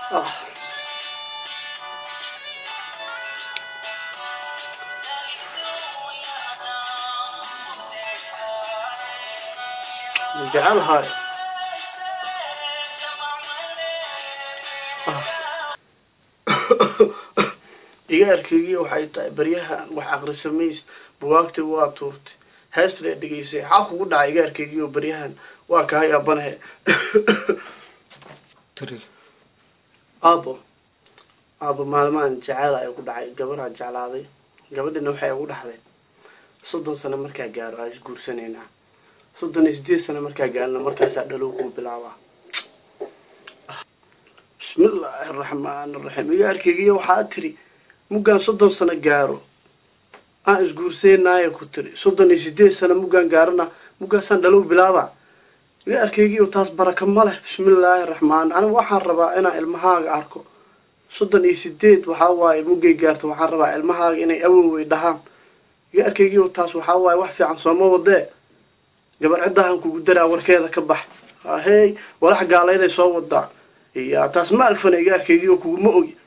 ah jecelahay iga arkeygii waxay tahay baryahan wax aqrisamays bugaagta waa tuurtay heestale dhegeysay xaa kugu dhacay iga arkeygii oo baryahan waa kahay aabanahe aabo aabo maalmahan jeceyl ay ku dhacay gabaraa jeclaaday gabadhina waxay ugu dhaxday soddon sano markaa gaaro aa isguursanaynaa soddon iyo sideed sano markaa gaarina markaasaa dhalow kuu bilaabaa bismillaahi araxmaan araxiim iga arkeygiyo waxaa tiri muggaan soddon sano gaaro aan isguursanaayo ku tiri soddon iyo sideed sano muggaan gaarona muggaasaan dhalow bilaabaa iga arkeygiyo taas baraka ma leh bismillaahi raxmaan anigu waxaan rabaa inaan ilmahaaga arko soddon iyo sideed waxaa waaye muggay gaarto waxaan rabaa ilmahaaga inay awowey dhahaan iga arkeygiyo taas waxaa waaye wax fiican sooma wadee gabar ciddahan kugu daraa warkeeda ka bax ahey walax gaalayday soo wadaa iya taas ma alfana iga arkeygiyo kuguma ogi